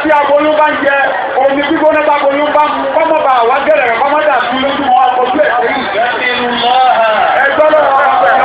tí aboyún bá ń jẹ omi gbígbóná bá aboyún bá mu kọ́mọ́ bá wá gẹ̀rẹ̀ rẹ̀ kọ́mọ́ dà sí lójú wọn àkójú ẹ̀ sẹ́yìn. يغفر الله ẹgbẹ́ lọ́wọ́ ọ̀rọ̀ pẹ̀lú.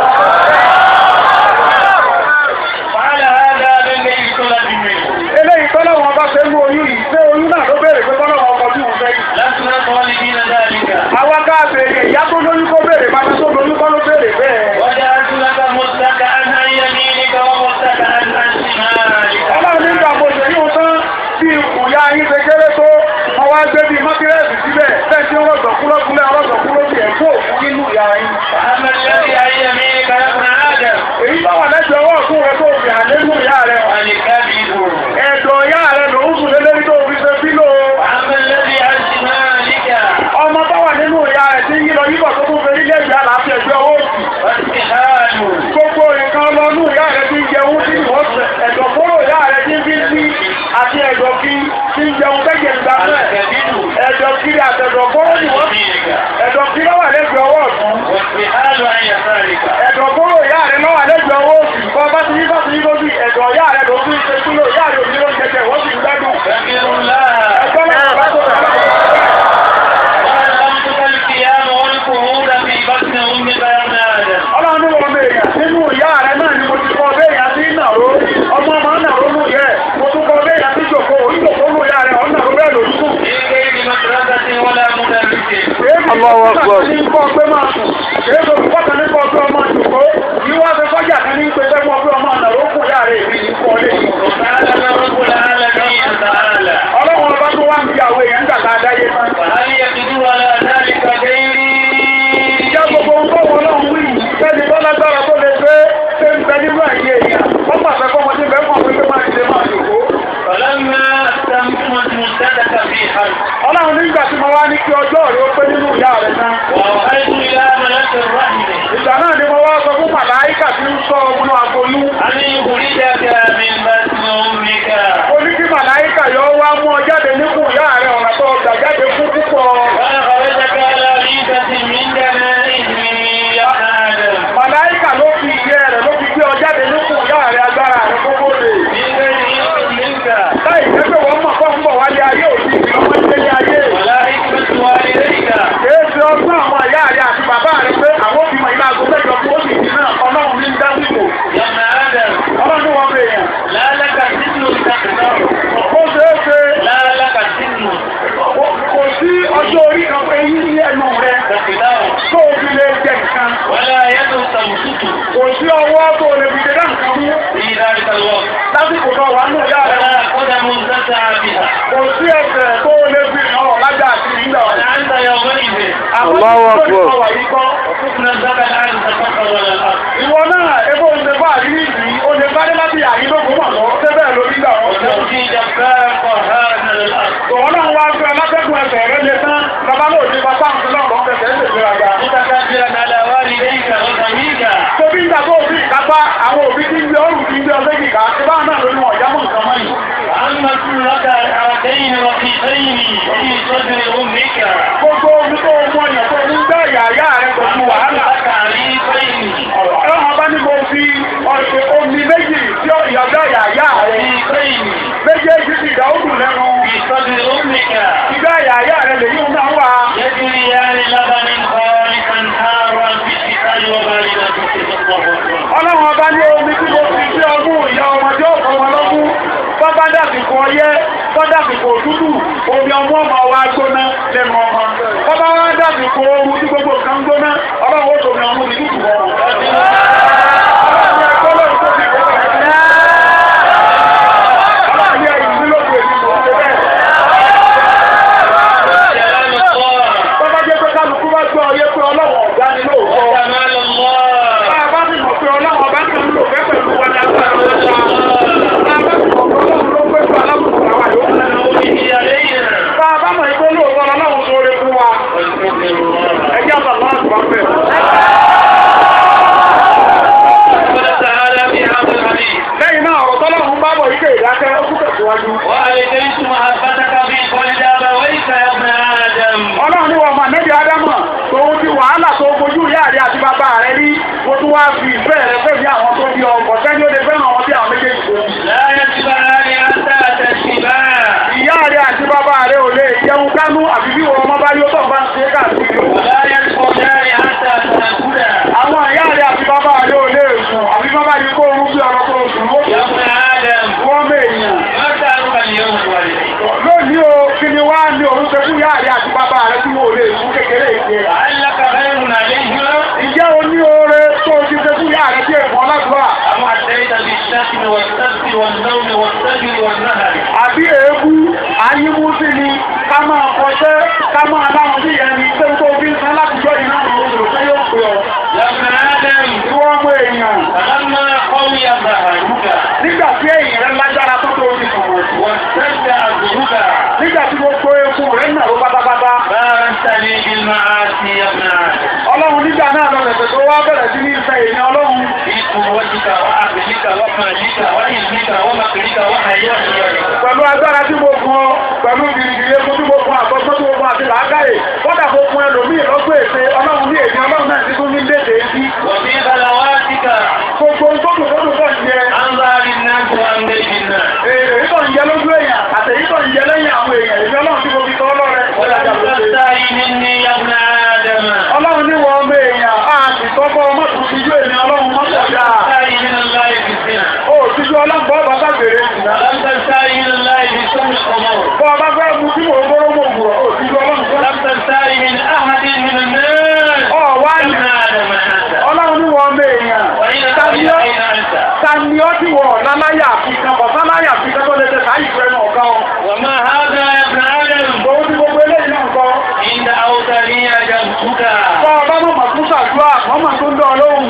وعلى هذا بالذي طلب منه eléyìí tọ́lọ̀ wọn bá fẹ́ mú oyún yìí ṣé oyún náà ló béèrè pé tọ́lọ̀ wọn kọjú òun fẹ́ yìí. لسنا طالبين ذلك àwa ká béèrè ìyá tó lóyún kó béèrè bàbá tó lóyún kọ́ ló béèrè bẹ́ẹ̀. وجعلت لك متكئا عن يمينك ومتكئا عن شمالك ọlọ́run nígbà mo ṣe yóò tán bí ìkùnyà yín ṣe kéré tó wọn wá gbé bíi mọ́tírẹ́sì síbẹ̀ bẹ́ẹ̀ tí wọ́n sọ kúlọ́kúlẹ̀ ọlọ́sọ̀ kúlọ́kì ẹ̀ kó òkú nínú ìyá yín. فأما الذي عن يمينك يا ابن آدم èyí bá wà lẹ́sẹ̀ ọwọ́ ọ̀tún rẹ tó fi hàn nínú ìyá rẹ. فالكبد ẹ̀dọ̀ ìyá rẹ ló ń sùn lélẹ́rí tó fi ṣe bílò. وأما الذي عن شمالك ọmọ bá wà nínú ìyá rẹ tí yílọ yíbọ̀ tó tún fẹ́ nílé ìyá láàfin ẹ̀gbẹ́ ọwọ́ òsì. والسحاب gbogbo nǹkan lọ́nú ìyá rẹ tí ń jẹun tí ìwọ́n ẹ̀dọ̀ kóró ìyá rẹ tí ń fi sí àti ẹ̀dọ̀ kí tí ń jẹun bẹ́gẹ̀ ìgbà náà. الكبد ẹ̀dọ̀ kiri àtẹ̀dọ̀ kóró عن ìwọ́n يمينك ẹ̀dọ̀ kí lọ́wọ́ lẹ́gbẹ̀ẹ́ ọwọ́ ọ̀tún والسحاب عن يسارك ẹ̀dọ̀ kóró ìyá rẹ̀ lọ́wọ́ lẹ́gbẹ̀ẹ́ ọwọ́ òsì kọ́ bá ti yí bá ti yí lójú ẹ̀dọ̀ ìyá rẹ̀ ló fi ń ṣe kúlò ìyá rẹ̀ òní ló ń jẹjẹ wọ́n sì ń gbádùn يغفر الله ẹgbẹ́ náà bá tó rẹ̀ وألهمتك القيام والقعود في بطن أمك يا ابن آدم ọlọ́run ní wọn bèèrè nínú ìyá rẹ̀ náà ni mo ti kọ́ bẹ́ẹ̀ yà sí ìnàró ọmọ ọmọ ìnàró nù yẹ mo tún kọ́ bẹ́ẹ̀ yà sí ìjòkó ìjòkó nù ìyá rẹ̀ ọ̀nà bẹ́ẹ̀ lójú في غير مدرسة ولا مدرس Allahu Akbar. Ní kọ́ pé máa sùn, kìí sọ fún pọ́tà ní kọ́ pé ọmọ ìjòkó, yíwá fi kọjá kan ní pé fẹ́ mọ́ pé ọmọ ìnàró kù ìyá rẹ̀ èmi ní kọ́ lé. وتعالى رب العالمين تعالى Ọlọ́run ọba tó wá ń fi àwọn èèyàn ń dàgbà dáyé máa. وهل يقدر على ذلك غيري Ìjẹ́ gbogbo ohun tó wọ́n náà ń wí, sẹ́ni tó lágbára tó lè gbé ṣé ń bẹ nínú àyè èèyàn. Wọ́n pàṣẹ fọ́mọ tí bẹ́ẹ̀ mọ̀ pé máa ṣe máa jòkó. فلما استمت مدتك في حرب Ọlọ́run nígbà tí mo wá ní kí ọjọ́ rẹ̀ ó pé nínú ìyá rẹ̀ náà. وأوحيت إلى ملك الرحم Ìgbà náà ni mo wá sọ fún màláíkà tí ń sọ ọmọ àgolú. أن يخرجك من بطن أمك Ó ní kí màláíkà yọ wá mú ọ jáde níkùn ìyá rẹ̀ ọ̀nà tó ọgbà jáde fún púpọ̀. وأخرجك على ريبة من جنائه يا آدم Màláíkà ló fi ìyẹ́ rẹ̀ ló fi gbé ọ jáde níkùn ìyá rẹ̀ agbára rẹ̀ kókó lè. من غير علم منك Láì jẹ́ pé wọ́n mọ̀ fọ́ ń bọ̀ wálé ayé òbí ọmọ ìdílé ayé. ولا حكمة والديك Kìí ṣe ọgbọ́n àwọn ìyá rẹ̀ àti bàbá rẹ̀ pé àwọn òbí mọ̀ ilé aago mẹ́jọ fún oṣù yìí náà ọlọ́run ní dásìkò. يا ابن آدم Ọlọ́run wọn bẹ èèyàn. لا لك سن تقدر Ó ṣeé ṣe لا لك سن kò sí ọjọ́ orí kan pé yí ní ẹnu rẹ̀ تقدر tó o fi lè jẹ nǹkan. ولا يد تمسك Kò sí ọwọ́ tó o lè fi jẹ nǹkan mú. في ذلك الوقت Lásìkò náà wà nù ìyá rẹ̀. ولا قدم تسعى بها Kò sí ẹsẹ̀ tó o lè fi hàn ọ́ lájà àti ìgbà ọ̀la. وأنت يومئذ Àwọn Allahu tó Akbar. ń wà yìí kọ́. حكم الزكاة الآن تفكر ولا الأرض Ìwọ náà ebó ń ṣe bá àrírí yìí, o lè bá dé láti àrí lógún mọ̀ lọ, ṣé bẹ́ẹ̀ ló nígbà wọn. وتمشي جبار قهار من الأرض Ìwọ náà wá gbé ọlọ́tẹ́kùn ẹsẹ̀ rẹ lé tán, bàbá náà ní bàbá ń lọ lọ fẹsẹ̀ ń tètè raga. متكبرا على والديك وزميلك Tóbi ń dàgbọ́ òbí ìkápá àwọn òbí tí ń gbé ọrùn tí ń gbé ọsẹ́ kìkà, ṣé báwọn náà ló ní wọn ìyá mọ̀ nǹkan mọ́ yìí. أما كلك الحركين وقيتين في صدر أمك Gbogbo omi tó mọ èèyàn tó ń gbé ìyá ìyá rẹ pẹ̀lú wàhálà. لك عريقين Ẹ̀wọ̀n bá ní mo fi ọ̀sẹ̀ omi méjì tí ìyọ̀dọ̀ ìyá ìyá rẹ. عريقين Méjèèjì ti dà ó dùn lẹ́nu. في صدر أمك Ìgbà ìyá ìyá rẹ lèyí ń náà wà. يجريان لبن خالصا حارا في الشتاء وباردا في الصيف Ọlọ́run ọba ní omi tí mo fi sí ọmú ìyá ọmọdé ọ̀pọ̀ wọn lọ́mú. Bọ́bá dàbìkò ọyẹ́, bọ́dàbìkò òtútù, omi ọmọ ọmọ wa gbóná lẹ́nu ọmọ. Bọ́bá wá dàbìkò ooru tí gbogbo nǹkan gbóná, ọlọ́run ó tòmí ọmú ní tútù wọn. Ọlọ́run ẹ̀kọ́ lọ́run tó fi gbọ́dọ̀ ẹ̀ Ọlọ́run yẹ ìlú lóko èmi kò ṣe bẹ́ẹ̀. جلال الله Bọ́bá jẹ́ pé kálukú bá gbọ́ ọyẹ́ pé ọlọ́run ọ̀gá ni lóòótọ́. جمال الله Bá a bá sì mọ̀ pé ọlọ́run ọba kan ń lò fẹ́ pẹ̀lú wọn ní agbára wọn ṣá. Bá a bá sì mọ̀ pé ọlọ́run ló pé fún alábùkù àwa yòókù. نوره علينا Bá a bá mọ̀ pé lóòótọ́ ọlọ́run tó rí fún wa. واستغفر الله Ẹ jẹ́ àbàlá àgbà bẹ̀. gbánú àbí bí wọn ọmọ bá yóò tọ̀ bá ń ṣe káàkiri. ولا يدخلان حتى تأكلا àwọn ìyá rẹ̀ àti bàbá rẹ̀ ò lè sùn àbí bàbá yìí kó orú bí ọ̀rọ̀ tó sùn ó يا ابن آدم wọ́n mèèyàn. ما سألك اليوم والديك lónìí o kí ni wá ní òun ṣe fún ìyá rẹ̀ àti bàbá rẹ̀ tí wọn ò lè sùn kékeré ìṣe. لعلك خير عليهما ìjẹ́ o ní oore tó o ti ṣe fún ìyá rẹ̀ tí èèmọ̀ ọlọ́dúnrà أم أتيت بالشتم والسب والنوم والسجن والنهر àbí èébú àyímú sí ni ká máa kọjẹ́ ká máa láwọn sí ìyẹn ni pé tó fi ń san látijọ́ iná àwọn olùrò pé yóò pè ọ́. يا ابن آدم tí wọ́n mú èèyàn فلما قوي ظهرك nígbà tí èèyàn rẹ̀ lágbára tó tó ti sọ̀rọ̀ واشتد عزمك nígbà tí gbogbo eku rẹ̀ nà ló pátápátá باركتني بالمعاصي يا ابن آدم ọlọ́run nígbà náà lọ rẹ̀ tó wá bẹ̀rẹ̀ sí ní ìfẹ́ èèyàn ọlọ́run في قوتك وعقلك ومالك وعلمك ومكرك وحياتك pẹ̀lú agbára tí mo fún ọ pẹ̀lú gìrìgìrì eku tí mo fún àtọ́gbọ́n tí mo fún àti làákàyè kọ́dà mo fún ẹlòmíì lọ́gbọ́ èsè ọlọ́run ní èdè ọlọ́run náà ti tún ní léde sí وفي بلواتك gbogbo tókù tókù tó ń jẹ عن ظهر الناس وعن غير الناس èyí tó ń jẹ lójú èèyàn àtẹ̀yí tó ń jẹ lẹ́yìn àwọn èèyàn èmi ọlọ́run tí mo fi tọ́ ọlọ́rẹ̀ ولا تستحي مني يا ابن آدم ọlọ́run ní wọ́n ọmọ èèyàn á sì tọ́gbọ́ ọmọ tó fi jú èmi ọlọ́run mọ́tò dáa تستحي من الله في الزنا ó tíjú ọlọ́gbọ́ bàbá bèrè ìsìnà ولم تستحي من الله في سوء الأمور bọ́ ọba fẹ́ mú tí mo gbọ́rọ́ mọ̀ gbọ́ ó tíjú ọlọ́run ولم تستحي من أحد من الناس ọ wá يا ní ابن آدم أنت ọlọ́run ní wọ́n ọmọ èèyàn وإن tani أين ọ́ أين أنت tani ọ́ tí wọ́n láláyà fi kan kọ̀ sáláyà fi kan tó lè tẹ̀ sáyì fẹ́ náà ká ọ وما هذا يا ابن آدم òun ti gbogbo eléyìí náà kọ́ إن دعوتني أجبتك bọ́ ọba mọ̀ mọ̀ tún ṣàdúrà wọ́n mọ̀ tó ń dán ọlọ́run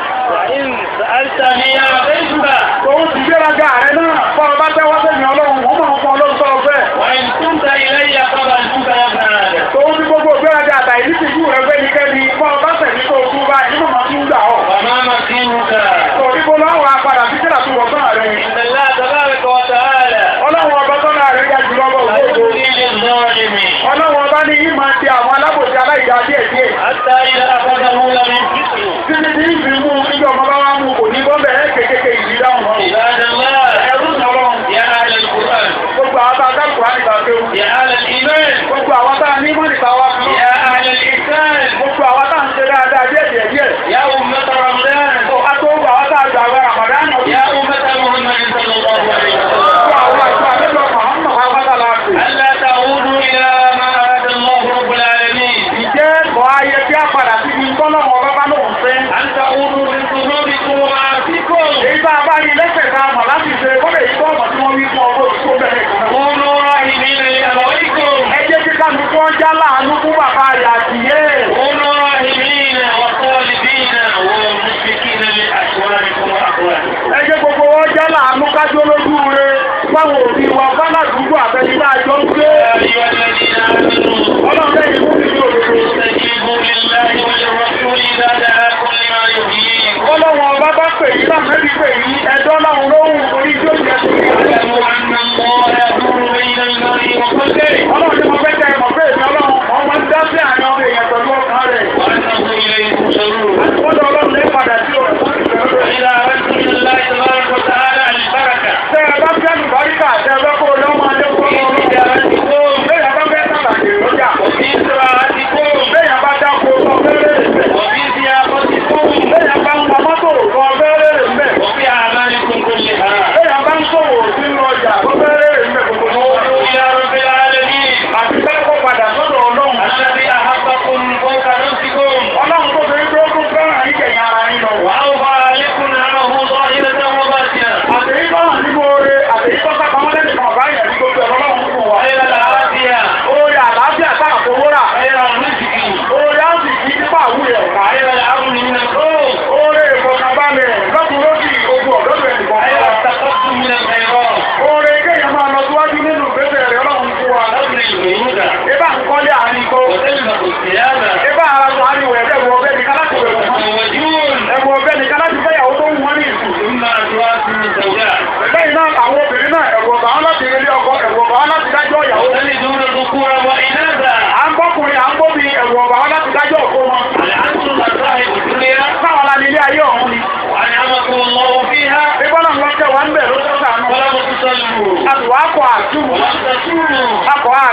وإن سألتني أعطيتك òun ti gbéraga rẹ náà bọ́ ọba tẹ́wọ́ sẹ́yìn ọlọ́run wọ́n mọ̀ fún ọlọ́run tó ọfẹ́ وإن كنت إلي قبلتك يا ابن آدم òun ti gbogbo gbéraga àtàyè ní tìjú rẹ fẹ́ ní kẹ́ni bọ́ ọba sẹ̀mí tó tún báyìí nínú mọ̀ tún gbà ọ́ وما مكينك torí bó lọ́wọ́ apàdà sí kíra tó wọ̀ sọ́nà rẹ̀ إن الله تبارك وتعالى ọlọ́run ọba sọ́nà rẹ̀ ga jùlọ lọ لا òwúrò يملي للظالم ọlọ́run ọba ní yí máa di àwọn alábòsí aláìjà díẹ̀ díẹ̀ حتى إذا أخذه لم يفلسه títí tí ń fi mú níjọ ọmọ bá wá mú kò ní bọ́ bẹ̀rẹ̀ kékeré ìdí dáhùn عباد الله ẹ̀rú ọlọ́run يا أهل القرآن gbogbo àwọn tá a dá kùránì gbà pé يا أهل الإيمان gbogbo àwọn tá a ní mọ́nì tá a wá fún يا أهل الإحسان gbogbo àwọn tá a ń ṣe dáadáa díẹ̀ díẹ̀ díẹ̀ يا أمة رمضان a tó gbogbo àwọn tá a gbà àwọn àmàdán náà يا أمة محمد صلى الله عليه gbogbo àwọn وسلم àti àlejò Muhammad Muhammad láti. ألا تعودوا إلى ما أراد الله رب العالمين ìjẹ́ bọ̀ ayẹ kí a padà sí ibi tọ́lọ́mọ bábá lóun fẹ́. أن تعودوا لذنوبكم ومعاصيكم èyí tá a bá yí lẹ́sẹ̀ tá a mọ̀ láti ṣe kọ́lẹ̀ yìí tó ọmọ tí wọ́n wí fún ọgbọ́n tó bẹ̀rẹ̀ ìkànnì. كونوا راحمين لأبويكم ẹ jẹ́ kí kálukú wọn já láàánú fún bàbá rẹ̀ àti yé. كونوا راحمين وطالبين ومشفقين لأشواركم وأخوانكم ẹ jẹ́ gbogbo wọn já láàánú kájọ́ lójú rẹ̀ fáwọn òbí wa fáládùúgbò àtẹnudá àjọ ń gbé. يا أيها الذين آمنوا ọlọ́run lẹ́yìn fún mi ní òdodo. استجيبوا لله وللرسول إذا دعاكم لما يحييكم ọlọ́run ọba bá pè yí lámẹ́bí pè yí ẹjọ́ láwọn lóhùn orí tí ó jẹ́ torí rẹ̀. واعلموا أن الله يدور بين المرء وقلبه ọlọ́run tí mo fẹ́ tẹ ẹ̀mọ̀ pé èmi ọlọ́run ọmọ ń dá sí àárín ọmọ èèyàn pẹ̀lú ọkàn rẹ̀. وأنه إليه تحشرون Ọjọ́ ọlọ́run lè padà sí ọ̀rọ̀ fún ìfẹ́ rẹ̀. فإذا أردت من الله تبارك وتعالى البركة Tẹ́ ẹ bá fẹ́ àlùbáríkà tẹ́ ẹ bá kó o lọ́mọ adé kó في lọ́wọ́. تجارتكم Bẹ́ẹ̀ bá fẹ́ sàlàyé lọ́jà. وفي زراعتكم Bẹ́ẹ̀ bá dáko lọ fẹ́rẹ́ rẹ̀ mẹ́. وفي ضيافتكم Bẹ́ẹ̀ bá ń pa mọ́tò lọ fẹ́rẹ́ rẹ̀ mẹ́. وفي أعمالكم كلها Bẹ́ẹ̀ bá ń sòwò sínú ọjà lọ fẹ́rẹ́ rẹ̀ mẹ́ gbogbo ní wọ́n. قولوا يا رب العالمين Àti bẹ́ẹ̀ kó padà sọ́dọ̀ ọlọ́run. الذي أحبكم فوق نفسكم Ọlọ́run tó fi tó kún fẹ́ràn yín kẹ̀yìn ara yín lọ. وأوفى عليكم نعمه ظاهرة وباطنة Àtẹ̀yí bá hàn nínú oore, àtẹ̀yí tó sápá mọ́lẹ́ nìkan ọ̀gá yẹn ní gbogbo ẹ̀rọ ọlọ́run fún wa. خير العافية Oore àlàáfíà sáà fowó rà. خير الرزق Oore á sì kí nípa àwúyẹ̀ ọ̀gá. خير الأمن من الخوف Oore ìfọ̀kànbalẹ̀ lọ́kùn lókì ogun ọ̀dọ́dọ̀ ẹnìkan. خير التقدم من الخيرات Oore kéèyàn máa lọ síwájú nínú ìgbésẹ̀ rẹ̀ ọlọ́run fún wa. أمر البيوت Ibà ń kọ́lé àárín kó. وتلبس الثياب Ibà ara sọ àárín wẹ̀ ẹ̀rọ ọbẹ̀ nìkan láti wẹ̀ wọ́n. وتزوجون Ẹ̀rọ ọbẹ̀ nìkan láti fẹ́yàwó tó ń wọ́n ní ìsìn. ثم أزواج من الزوجات Lẹ́yìn náà àwọn obìnrin náà ẹ̀rọ ọ̀bà wọn láti relé ọkọ ẹ̀rọ ọ̀bà wọn láti dájọ́ ìyàwó. وتلدون ذكورا وإناثا À ń bọ́kùnrin à ń bóbi ẹ̀rọ ọ̀bà wọn láti dájọ́ òkú wọn. الأنتم صاحب الدنيا Káwọn la ní ilé ayé ọ̀hún ni. وأنعمكم الله فيها Ibọ́lá ń lọ tẹ̀ wá ń bẹ̀ ló tó sànú. ولم تصلوا A sì wá kọ àtúmù. ولم تصوموا Akọ̀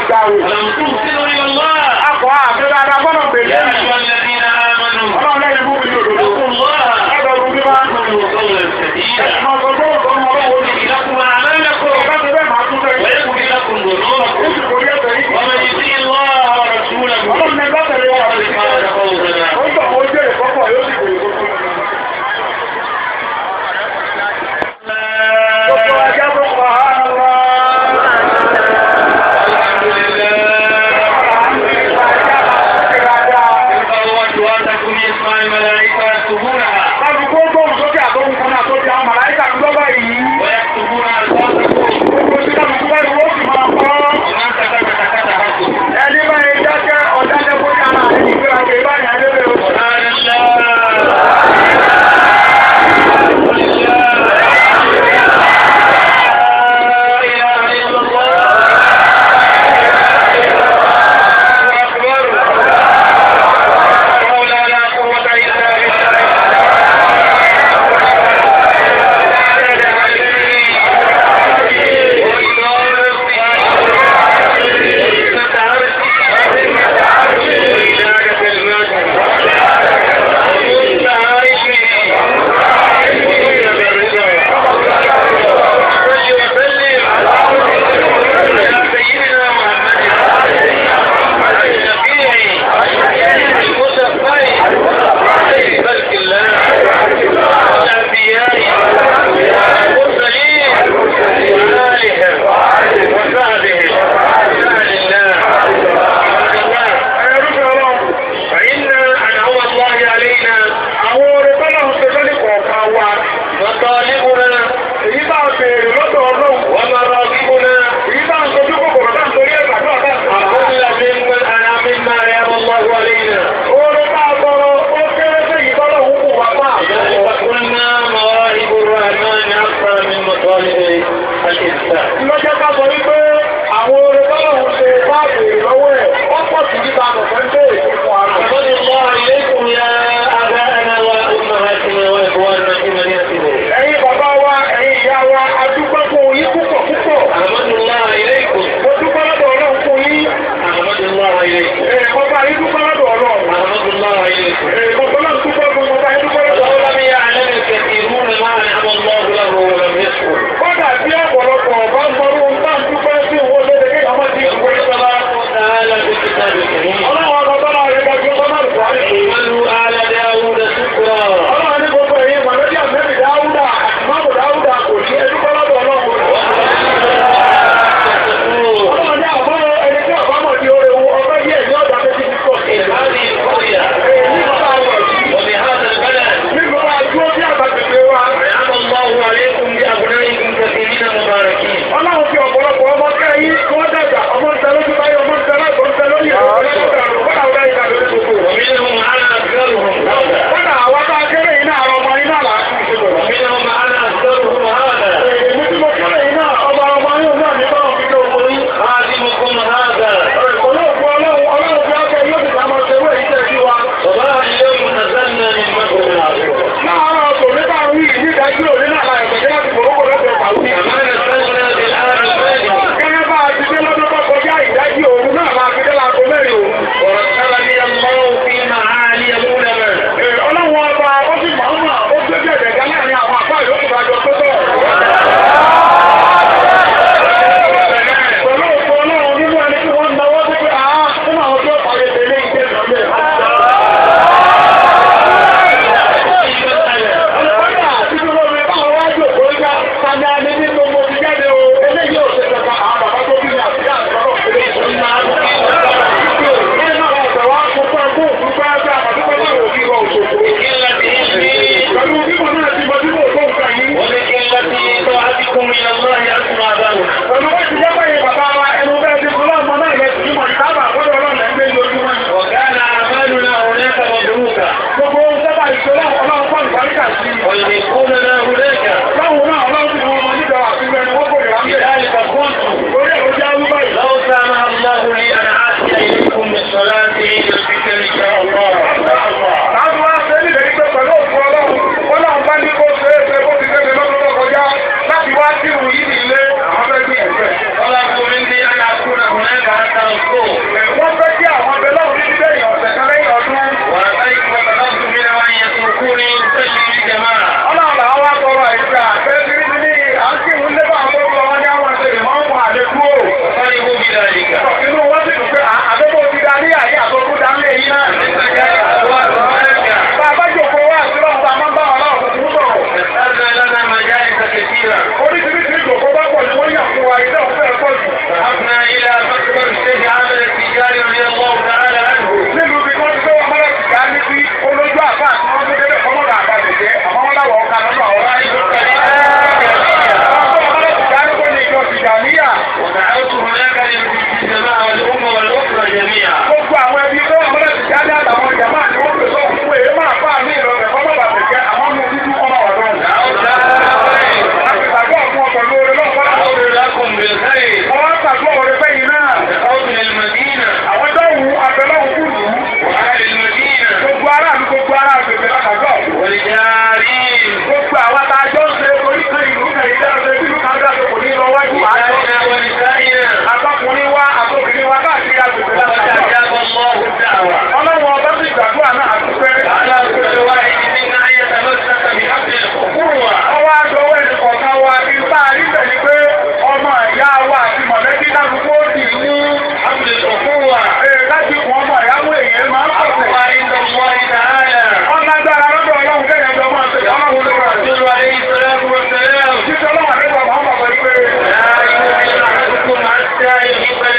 àgbàwò. ولم تحسنوا إلى الله Akọ̀ àfẹ́ dáadáa fọ́nà pèlè. يا أيها الذين آمنوا Ọlọ́run lẹ́yìn fún mi ní òdòdó. اتقوا الله Ẹgbẹ̀rún bí máa ń وقولوا قولا سديدا Ẹ̀sìn ọ̀sán tó ń sọ ọmọ ọlọ́wọ́ ní يغفر لكم أعمالكم Ọ̀gá ti bẹ́ẹ̀ máa tún fẹ́. ويغفر لكم Ó ذنوبكم sì kò rí ẹsẹ̀ yìí. ومن يطيع الله ورسوله Ọlọ́run ní ẹgbẹ́ tẹ̀lé wà. فقد فاز فوزا Ó ń tọ̀ ó jẹ́ ìfọ́pọ̀ yóò sì kò rí kókó. Gbogbo عظيما ajá tó pa á lọ. الحمد لله الله أصواتكم يسمع الملائكة يكتبونها Láti kó gbóhùn sókè àtọ́hùn kan náà tó di àwọn màláìkà ń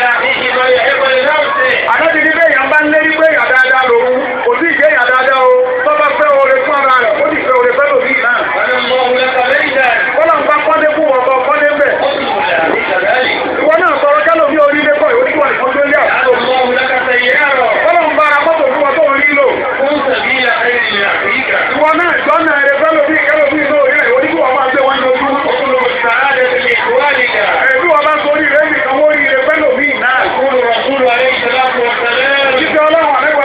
لأخيه ما يحب لنفسه Àdájú ní bẹ́ẹ̀ yàn bá ń lérí pé yàn dáadáa lòun, kò sí ìjẹ́ yàn dáadáa o, tó bá fẹ́ oore fún ara rẹ̀, ó sì fẹ́ oore fẹ́ lòmí náà. بنى الله لك بيتا Kọ́lá ń bá kọ́lé fún wọn kọ́ kọ́lé ń bẹ̀. قسم لأخيك ذلك Ìwọ náà sọ̀rọ̀ kálò ní orílẹ̀ kọ́ ìwé níwọ̀n ìfọ́jú lé جعل الله لك سيارة Kọ́lá ń bá ara mọ́tò fún wọn tó ń rí lò. كن سبيل خير لأخيك Ìwọ náà jọ́nà ẹ̀rẹ́ fẹ́ lòmí kálò ní ìlú òrí rẹ̀, ìwé níwọ̀n máa gbé wọn lójú. اطلب السعادة لإخوانك Ẹ̀bí wọn bá sórí rẹ̀ nìkan wọ́n rí rẹ̀ fẹ́ lòmí náà. يقول الرسول عليه الصلاة والسلام Ìjọ ọlọ́run àlẹ́kọ̀ọ́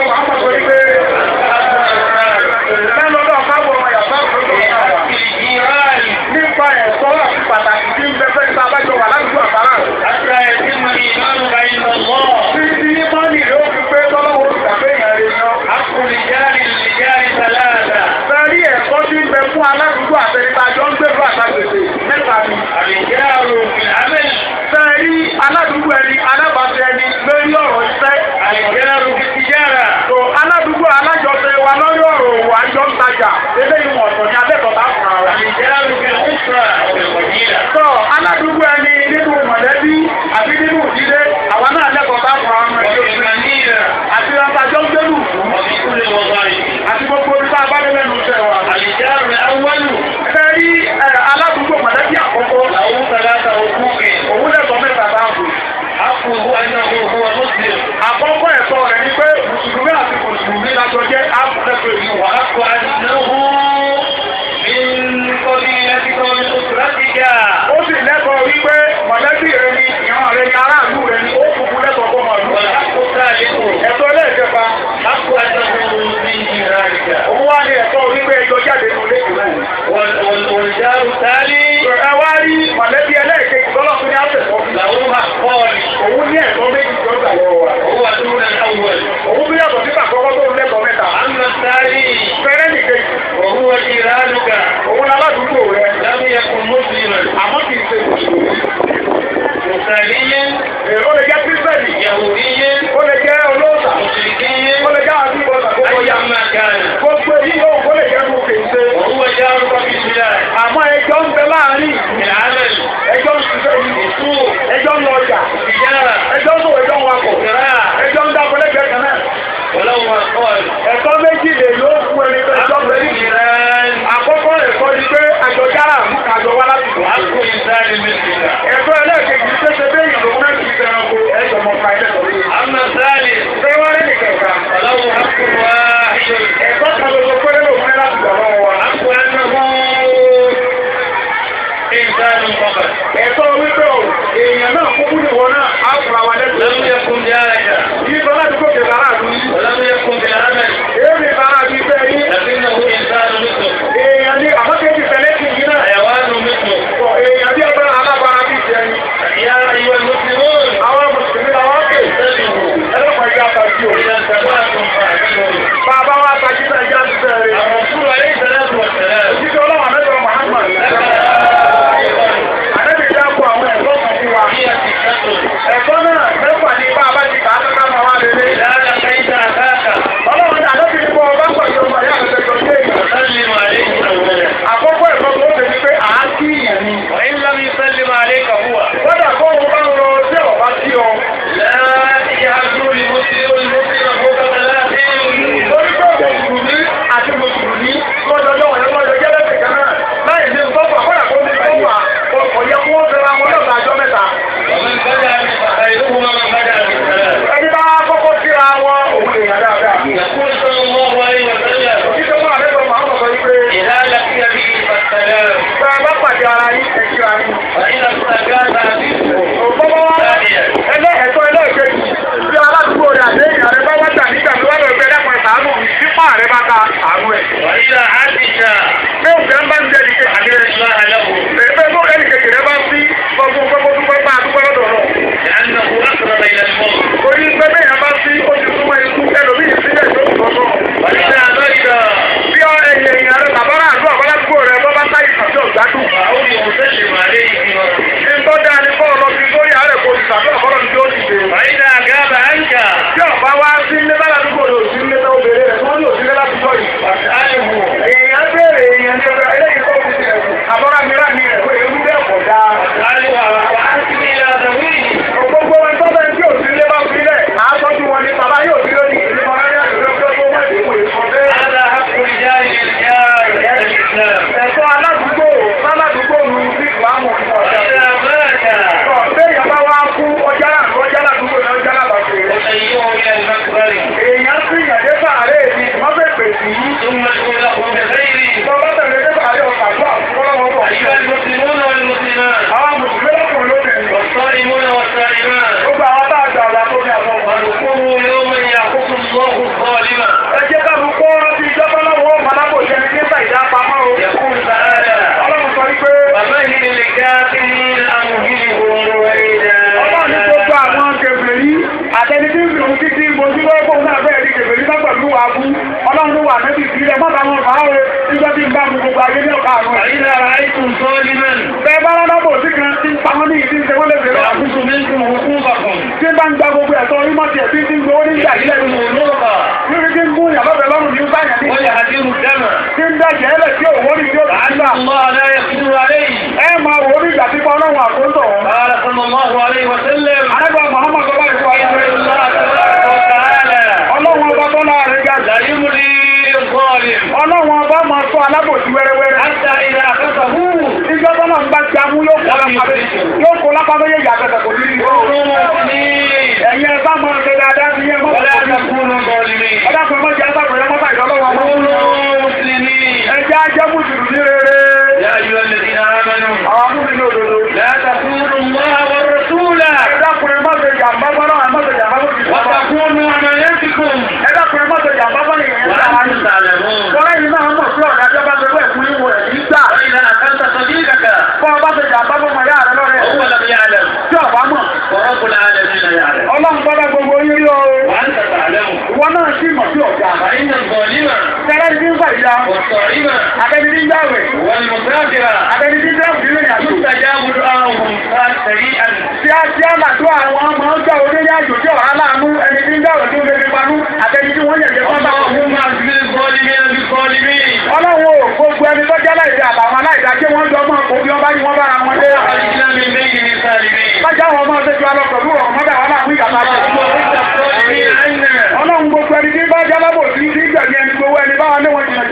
àtẹni tí ń fi òun títí mojú lọ́wọ́ fóun náà bẹ́ẹ̀ di kèfèrí náà pẹ̀lú wa bú ọlọ́run ló wà nẹ́bí ìbílẹ̀ mọ́ta wọn fà á o nígbà tí ń bá mu gbogbo ayé ní ọ̀ka àrùn ẹ̀. فإذا رأيتم ظالما bẹ́ẹ̀ bá rárá bò sí kan tí ń pa wọ́n ní ìdí ìṣẹ́ wọ́n lè fèrè àbú. يأخذ منكم حقوقكم tí ń bá ń gba gbogbo ẹ̀tọ́ orí mọ́tì ẹ̀ tí ń gbowó nígbà yìí lẹ́nu. ونورا níbi tí ń gún ìyàbọ̀ bẹ̀ lọ́rùn ní báyà ní. ويهدر الدم tí ń dẹ̀jẹ̀ ẹlẹ̀ tí òwò ní tí ó ti لعل gbà. الله لا يقدر عليه ẹ máa wò ó ní ìgbà tí kọ́ ọlọ́run àkóńtọ̀ wọn. قال صلى الله عليه وسلم àrẹ́gbà Muhammad bọ́lá ìfọ̀ ayé إن الله تبارك وتعالى ọlọ́run ọba tó láàrin ga لا يملي الظالم ọlọ́run ọba máa sọ alábòsí wẹ́rẹ́wẹ́rẹ́. حتى إذا أخذه ìjọ tó náà ń bá jamú yóò kó lápá yóò kó lápá méjèèjì àtẹ̀tẹ̀ kò ní í. كونوا مؤمنين ẹ̀yin ẹ bá máa ṣe dáadáa sí yẹn mọ́. ولا تكونوا ظالمين ọ̀dà kan mọ́ jẹ́ agbábọ̀rẹ́ mọ́tà ìdọ́lọ́wọ́ wọn. كونوا مسلمين ẹjẹ́ ajẹ́ mùsùlùmí rere. يا أيها الذين آمنوا àwọn amúnilé òdodo. لا تخونوا الله والرسول ẹ̀dàkùnrin má ṣe jàmbá bọ́lá ẹ̀ má ṣe jàmbá bó ti sọ. وتخونوا أماناتكم ẹ̀dàkùnrin má ṣe jàmbá bọ́lá ìyẹn ń sára وأنتم yìí. تعلمون Bọ́lá yìí náà mọ̀ sí ọ̀dà jọba tó bẹ̀ fún ìwọ̀ ẹ̀ nígbà. وإذا أخذت صديقك Bọ́ ọba ṣe jàmbá bọ́ mọ̀ yára lọ́rẹ̀. وهو لم يعلم Tí ọba mọ̀, ورب العالمين يعلم ọlọ́run bọ́lá gbogbo yín rí o. وأنت تعلم Ìwọ náà sì mọ̀ sí ọ̀gá. فإن الظالم Tẹ́lẹ̀ ní ń fà ìyá. والصائم Àtẹni ní ń jáwèé. والمسافر Àtẹni ní ń jáwèé nínú ìyàtọ̀. يستجاب دعاؤهم سريعا Tí a tí a màtó àwọn ọmọ ọjọ́ onílé àjò tí ọ̀rá láàánú ẹni tí ń jáwèé tó lè fi panú. Àtẹni tí wọ́n yẹ̀jẹ̀ fún bá wọn. اللهم اغفر الظالمين بالظالمين Ọlọ́run ò gbogbo ẹni tó jẹ́ láìsí àtàwọn aláìsá kí wọ́n jọ mọ́ kó bí wọ́n bá ní wọ́n bára wọn dé. وأخرجنا من بين الظالمين Bájá àwọn ọmọ ọ̀sẹ̀ ju alọ́kọ̀ọ́lù ọ̀mọ́dà wọn láàmú ìyàtọ̀ àti اللهم اغفر الظالمين عنا Ọlọ́run gbogbo ẹni tí bá jálábò sí sí ìgbẹ̀mí ẹni gbowó ẹni bá wọn léwọ̀n jìnà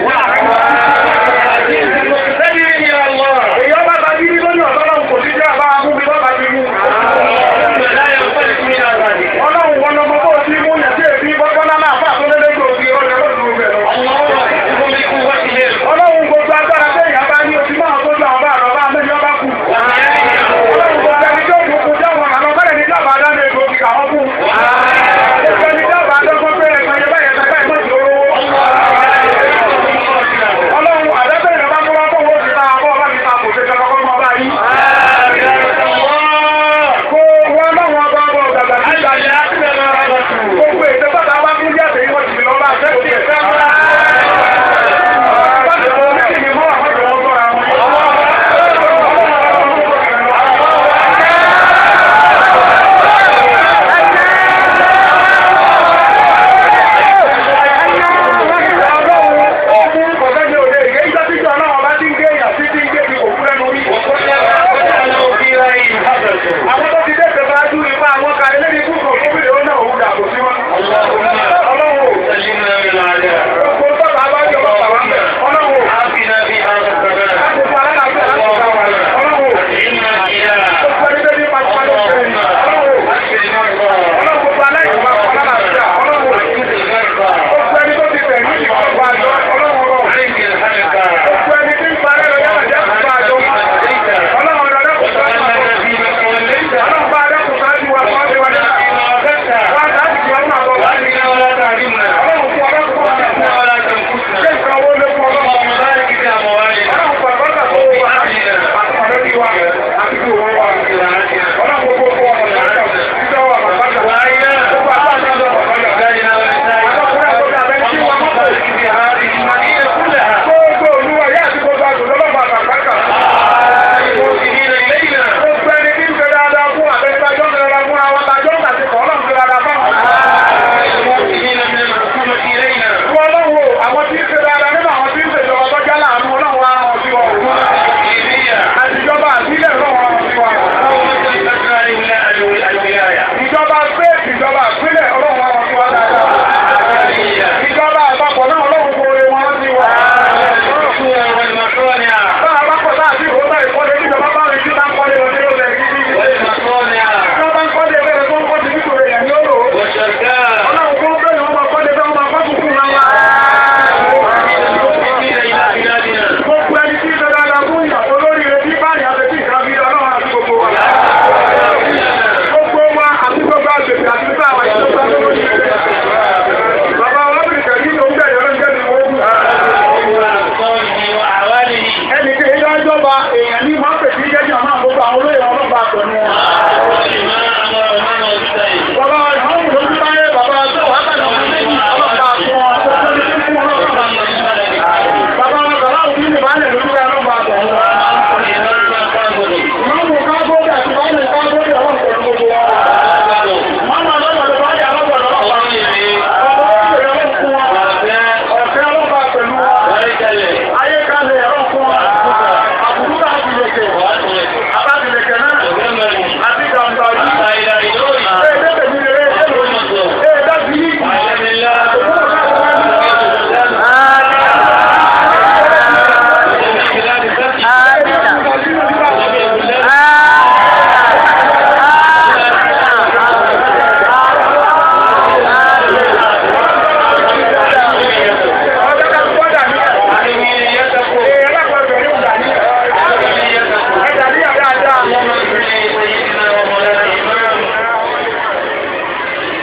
jìnà. سبيل يا الله Èyí ọba bá bí lórí ọ̀dọ́lọ́run kò sí jẹ́ àbá amú mi lọ́ba ti mú. لا ينفلت من ذلك Ọlọ́run wọn lọmọ bó ti mú yẹn sí èbí bọ́gbọ́n náà fà tó lé lójú òbí ọjọ́ lójú rẹ̀ lọ. اللهم اغفر بقوتهم Ọlọ́run gbogbo agbára tẹ́ ìyá bá ní ojú máa tó jọ ọba àrọ̀bá mẹ́jọ bá kù. Ọlọ́run gbogbo ẹni tó kù kù jáwọn àlọ́ bẹ́ẹ̀ ní jábàá dáná egbògi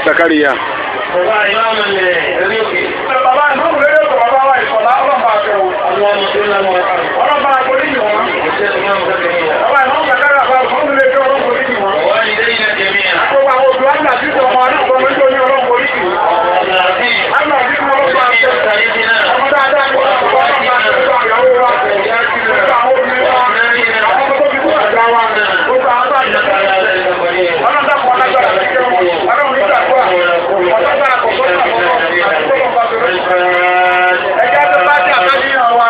Zakaria. Bàbá ìmáàmù ilẹ̀ ẹ̀rí òkè. Bàbá ìmọ̀mù lórí ètò bàbá wa ìsọ̀lá ọlọ́mọ àfẹ́wò. Àwọn ọmọ tó lọ́mọ ọ̀rọ̀. Ọlọ́mọ àforíjì wọn. Ìṣẹ́ ìmáàmù kẹ́kẹ́ yìí. Bàbá ìmọ̀mù kàkàrà àbá ìmọ̀mù lè fi ọlọ́mọ àforíjì wọn. Wọ́n ní lẹ́yìn náà jẹ̀mí à. Gbogbo àwọn òbí wa ń gbà títí ọmọ ọdún kan lójú oní ọlọ́mọ àforíjì. Ọ̀gá àti Àgbà tí mo lọ́mọ àfẹ́. ìṣẹ́ ìṣẹ́ náà. Ọmọ dáadáa ni wọ́n wá ń bá ìyàwó ìyàwó wa. Gbogbo àwọn obìnrin wa. Àwọn ọmọ tó fi kúrò àgbà wa. Gbogbo àwọn bá ìjọba. Ọlọ́run dàpọ̀ ọlágbára ti jẹ́ wọn. Ọlọ́run nígbà tó wà. Ọ̀sán àkọ́kọ́ àkọ́kọ́ àti tó lọ́ba tó lọ́ba. Ẹjẹ́ tó bá jẹ́ àtàkìyàn wa.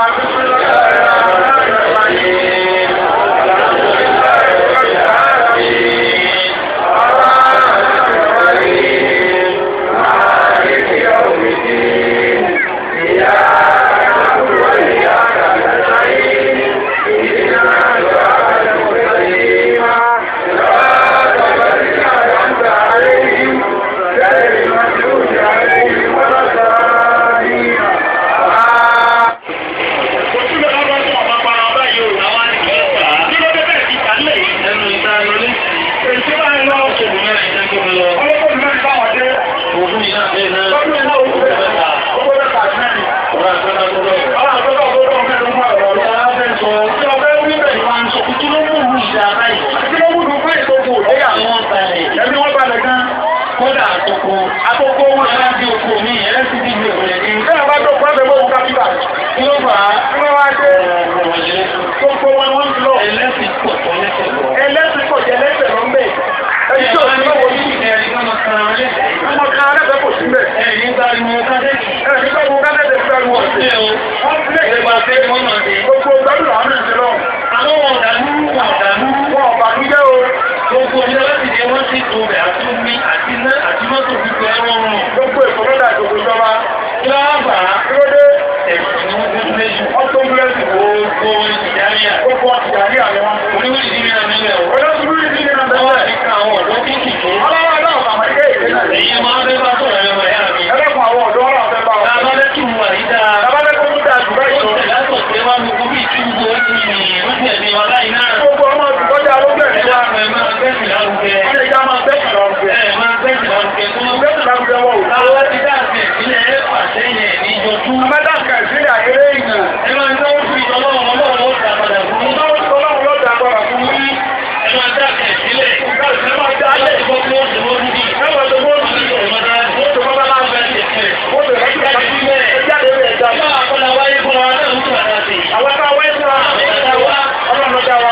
Ọlọ́pọ̀ ìlú ìbá wọn dé. Ọdún ìlú òkú bẹ̀rẹ̀. Owó bẹ̀rẹ̀ kàṣí mẹ́rin. Ọlọ́run àtọ́kọ̀ tó dọ̀ mẹ́rin fún ọ̀rọ̀ ọ̀rọ̀. Tí ọbẹ̀ wí bẹ̀ ni wọ́n ń sọ. Kí ló mú ìlú ìjà báyìí? Kí ló mú ìlú fún ìtòkù lẹ́yà? Ẹbí wọ́n balẹ̀ gan. Kódà àtòkò Àkókò wọn ṣe láti oko mi ẹlẹ́sìn ti gbé òkèlè ní. Bí a bá tó pẹ́ bẹ̀ mọ́ kápítà. Kí ló fà á? Kí wọ́n wá dé? Gbogbo wọn wọ́n ń lọ. Ẹlẹ́sìn pọ̀ tó lẹ́sẹ̀ lọ. Ẹlẹ́sìn kò jẹ lẹ́sẹ̀ lọ mbẹ̀. Ẹni tí ò sí lọ́wọ́ ní ọmọ kan alẹ́fẹ̀ẹ́ kò sí mbẹ̀. Ẹni tó kú kálẹ̀dẹ̀ fẹ́ lu ọ̀sẹ̀. Wọ́n fi lè gbà pé gbogbo gbẹ́rù làwọn náà ti lọ. Wọ́n ọ̀bà ń jẹ́ o. Gbogbo èkó lọ́dà ìdòkò ìjọba. Kí ló dé? Ọ̀tọ́ búrẹ́sì wo? Gbogbo ọ̀sìyà ní àwọn. Olóṣùlú yìí ní ìrìnàjò bẹ́ẹ̀. Ọlọ́wọ́ náà bàmọ́ ilé ìwé náà. Èyí máa ń bẹ́ bá sọ̀rọ̀ ẹ̀rọ ẹ̀yà mi. Ẹlẹ́kùn àwọn ọ̀dọ́ ọ̀rọ̀ fẹ́ bá wọn. Lábálẹ́ kí wà yí dáa. Tabalẹ́kùn tó dáa jù báyìí lọ. Gbogbo ọmọ ìkọjá ló bẹ̀rẹ̀ wá. Wọ́n lè já máa bẹ́ẹ̀ lọ́rùn. Bẹ́ẹ̀ lọ́rùn wọ̀ wò. Amẹ́dàkà ìsílẹ̀ àyẹ̀rẹ́ ìyàn. Ọlọ́run ló dá agbára fún mi. Ẹ̀wọ̀n tó mọ́ òdì. Mọ́tò bọ́lá máa ń bẹ̀. Mọ́tò rẹ̀ kíkà sí ilé. Ẹ jáde rẹ̀ ẹ̀dá. Àwọn tá a wáyé fún wa. Ọlọ́run ló dá wa.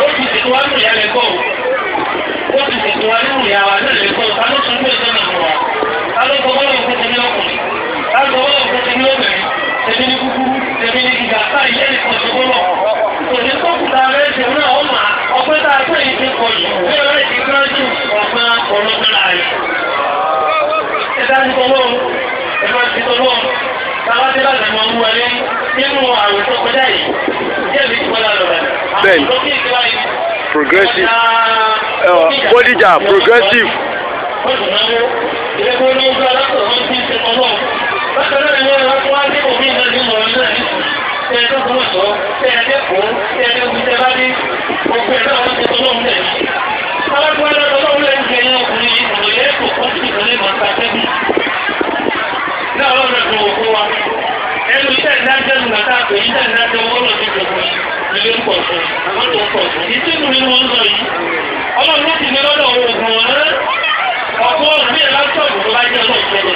Tẹ̀mí ní kúkúrú, tẹ̀mí ní gíga, táyì yẹ́ nìkan ṣe gbọ́dọ̀. Òní tó kùtà rẹ̀ ṣe náà ó mà ọpẹ́ tá a pè é ti pọ̀ jù. Bí ọ̀rẹ́ ti gbọ́n jù ọ̀gbọ́n ọlọ́gbọ́n láàrin. Ẹ dá ní tọ́lọ́ ẹ máa ti tọ́lọ́ táwa ti láti máa mú ẹlẹ́ nínú àrùn tó kọjá yìí. Díẹ̀ bí kọ́lá lọ rẹ̀. Bẹ́ẹ̀ni. Àwọn ìlú kéèké wáyé. Progressive. Uh, Bódìjà progressive. Wọ́n dùn náwó. Ìrẹ́pọ̀ ní ojú alákọ̀ọ́ wọn ti ń ṣe tọ́lọ́. Bákan náà ni wọ́n wá wá dé òmí náà ní ọ̀rọ̀ náà ní tẹ ẹ tó fún ọ̀tọ̀ tẹ ẹ dẹ́kun tẹ ẹ dẹ́kun tẹ bá dé gbogbo ẹ̀ náà wọ́n ti tọ́lọ́ ń lẹ̀. Alákùnrin náà tọ́lọ́ ń lẹ̀ ń jẹyìn ọkùnrin yìí kò yẹ kó kó sì ìtọ́lé máa ta tẹ́bí. Náà wọ́n rẹ̀ fún òkú wa. Ẹnu iṣẹ́ ìdájọ́ ìgbà tá a pè é iṣẹ́ ìdájọ́ owó lọ sí gbogbo ilé ń pọ̀ sí àwọn tó ń pọ̀ sí. Ìtìkù ni wọ́n ń sọ yìí. Ọlọ́run ló ti ní lọ́dọ̀ oògùn ọ̀rẹ́. Ọ̀pọ̀ ọ̀rẹ́ mi láptọ̀pù tó bá jẹ́ ọlọ́ọ̀ṣẹ́lẹ̀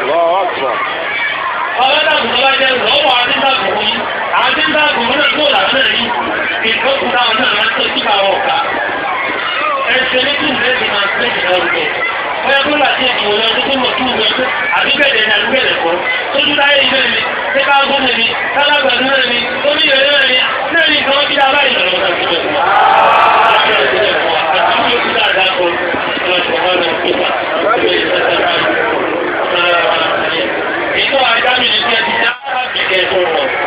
ọlọ́dàbò tó bá jẹ́ lọ́wọ́ adídàbò yìí adídàbò náà tó làánà yìí ìfọ́kùnrin àwọn náà máa ń tẹ́jú àwọn ọ̀gá ẹsẹ̀ ní kí nìyẹn ti máa tẹ́jú lọ́rùkọ bóyá tó láti ìdìbò lọ sí tó mọ̀ tó wọ pé àbíbẹ̀rẹ̀ ní àbíbẹ̀rẹ̀ kọ́ tójú táyé ibẹ̀ mi ṣé ká gbọ́ mi mi kálágbàdo náà mi tóbi ìrẹ̀lẹ̀ náà mi náà ní ìkan bí abáyé lọ́wọ́ ká síbẹ̀ fún wa. àti ìlú dáadáa kọ́ ọ̀rọ̀ ìṣọ̀kan náà ìgbà ètò àjámi ní ti ẹ̀dí dáadáa bí kẹ́ tó rọ̀.